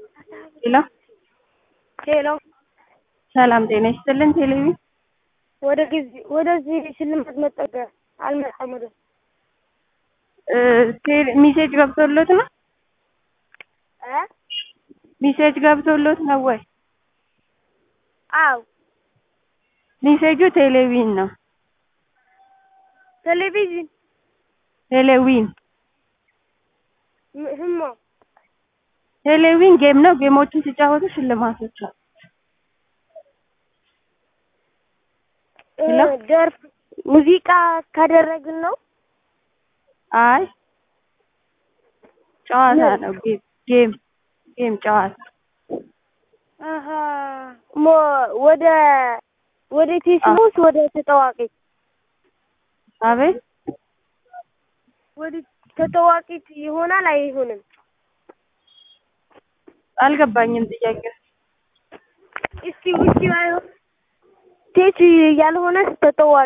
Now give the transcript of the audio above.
ሄሎ ሄሎ ሰላም ጤና ይስጥልን። ቴሌቪ ወደ ጊዜ ወደዚህ ሽልማት መጠቀ አልመጣም ወደ ሚሴጅ ገብቶሎት ነው? እ ሚሴጅ ገብቶሎት ነው ወይ? አው ሚሴጁ ቴሌቪዥን ነው። ቴሌቪዥን ቴሌዊን ህሞ ቴሌዊን ጌም ነው። ጌሞችን ሲጫወቱ ሽልማቶች አሉ። ሄሎ ደርፍ ሙዚቃ ካደረግን ነው። አይ ጨዋታ ነው። ጌም ጌም ጌም ጨዋታ አሀ ሞ ወደ ወደ ቴስሞስ ወደ ተጠዋቂ አቤት ወደ ተጠዋቂት ይሆናል አይሆንም? አልገባኝም ጥያቄ እስቲ ውጪ ባይሆን ቴች ያልሆነ ተጠዋቂ